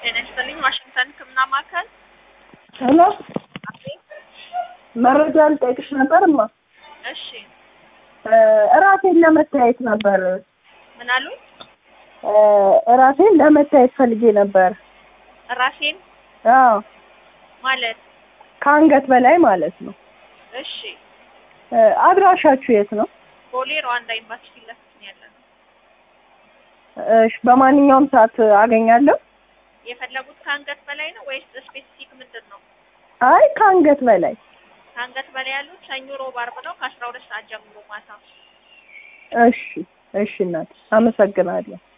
ጤና ይስጥልኝ። ዋሽንግተን ሕክምና ማዕከል። ሄሎ፣ መረጃ ልጠይቅሽ ነበር እማ። እሺ፣ እራሴን ለመታየት ነበር። ምን አሉኝ? እራሴን ለመታየት ፈልጌ ነበር። ራሴን አዎ፣ ማለት ከአንገት በላይ ማለት ነው። እሺ፣ አድራሻችሁ የት ነው? ቦሌ ሩዋንዳ ኤምባሲ ፊት ለፊት ነው ያለ ነው። እሺ፣ በማንኛውም ሰዓት አገኛለሁ? የፈለጉት ከአንገት በላይ ነው ወይስ ስፔሲፊክ ምንድን ነው? አይ ከአንገት በላይ። ከአንገት በላይ ያሉት ሰኞ፣ ሮብ፣ አርብ ነው ከአስራ ሁለት ሰዓት ጀምሮ ማታ። እሺ፣ እሺ እናት አመሰግናለሁ።